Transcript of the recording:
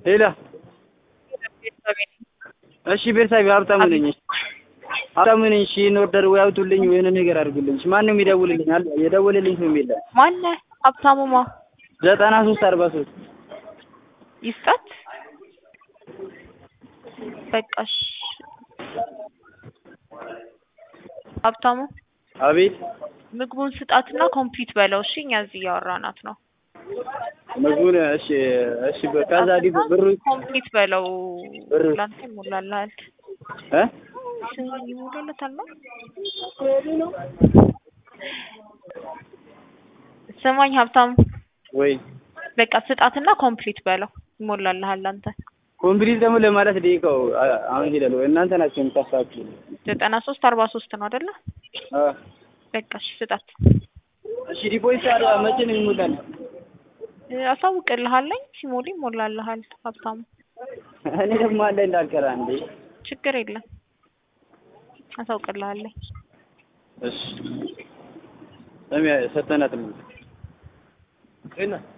ሌላ እሺ ቤተሰብ ሀብታሙ ነኝ። ሀብታሙ ነኝ። እሺ ይህን ኦርደር ወይ አውጡልኝ ወይ የሆነ ነገር አድርጉልኝ። እሺ ማንም ይደውልልኝ አለ የደወለልኝ ሰው የለም። ማነህ? ሀብታሙ ማ ዘጠና ሶስት አርባ ሶስት ይስጣት። በቃሽ። ሀብታሙ አቤት ምግቡን ስጣትና ኮምፒት በለው። እሺ እኛ እዚህ እያወራናት ነው። ምግቡን እሺ እሺ ከዛ ዲ ብሩ ኮምፒት በለው። ብሩ ላንተ ይሞላልሃል። እ ይሞላልታል ነው ስማኝ ሀብታሙ ወይ በቃ ስጣትና ኮምፕሊት በለው ይሞላልሃል። አንተ ኮምፕሊት ደግሞ ለማለት ደቂቃው አ- አሁን ሄዳል ወይ እናንተ ናቸው የምታሳችሁ? ዘጠና ሶስት አርባ ሶስት ነው አይደለ? አ በቃ እሺ ስጣት። እሺ ዲፖዚት ታዲያ መቼ ነው የሚሞላል? እ፣ አሳውቅልሃለኝ ሲሞላ ይሞላልሃል ሀብታሙ። እኔ ደግሞ አለ እንዳልቀራ እንዴ። ችግር የለም አሳውቅልሃለኝ። እሺ ሰሚያ ሰተናት ነው